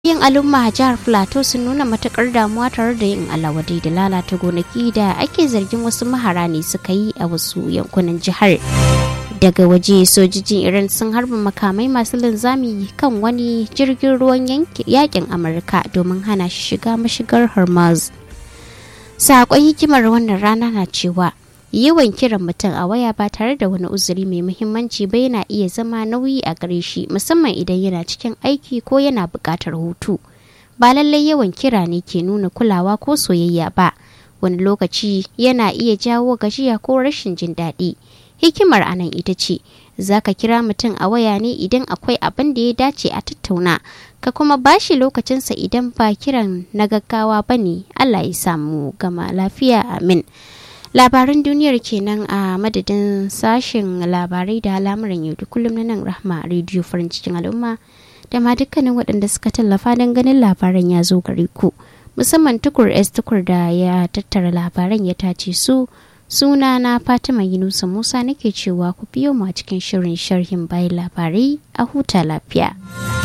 yin al'umma a jihar plateau sun nuna matukar damuwa tare da yin alawadai da lalata gonaki da ake zargin wasu mahara ne suka yi a wasu yankunan jihar daga waje sojojin iran sun harba makamai masu linzami kan wani jirgin ruwan yakin amurka domin hana shi shiga mashigar hormuz saƙon hikimar wannan rana na cewa yawan kiran mutum a waya ba tare da wani uzuri mai muhimmanci ba yana iya zama nauyi a gare shi musamman idan yana cikin aiki ko yana buƙatar hutu ba lallai yawan kira ne ke nuna kulawa ko soyayya ba wani lokaci yana iya jawo gajiya ko rashin jin daɗi hikimar anan ita ce za ka kira mutum a waya ne idan akwai abin da ya dace a tattauna ka kuma bashi lokacinsa idan ba kiran na gaggawa ba ne allah ya samu gama lafiya amin labaran duniyar kenan a madadin sashen labarai da al'amuran yau da kullum na nan rahma rediyo farin cikin al'umma da ma dukkanin waɗanda suka tallafa don ganin labaran ya zo gare ku musamman tukur s tukur da ya tattara labaran ya tace su suna na fatima yunusa musa nake cewa ku biyo mu a cikin shirin sharhin bayan labarai a huta lafiya.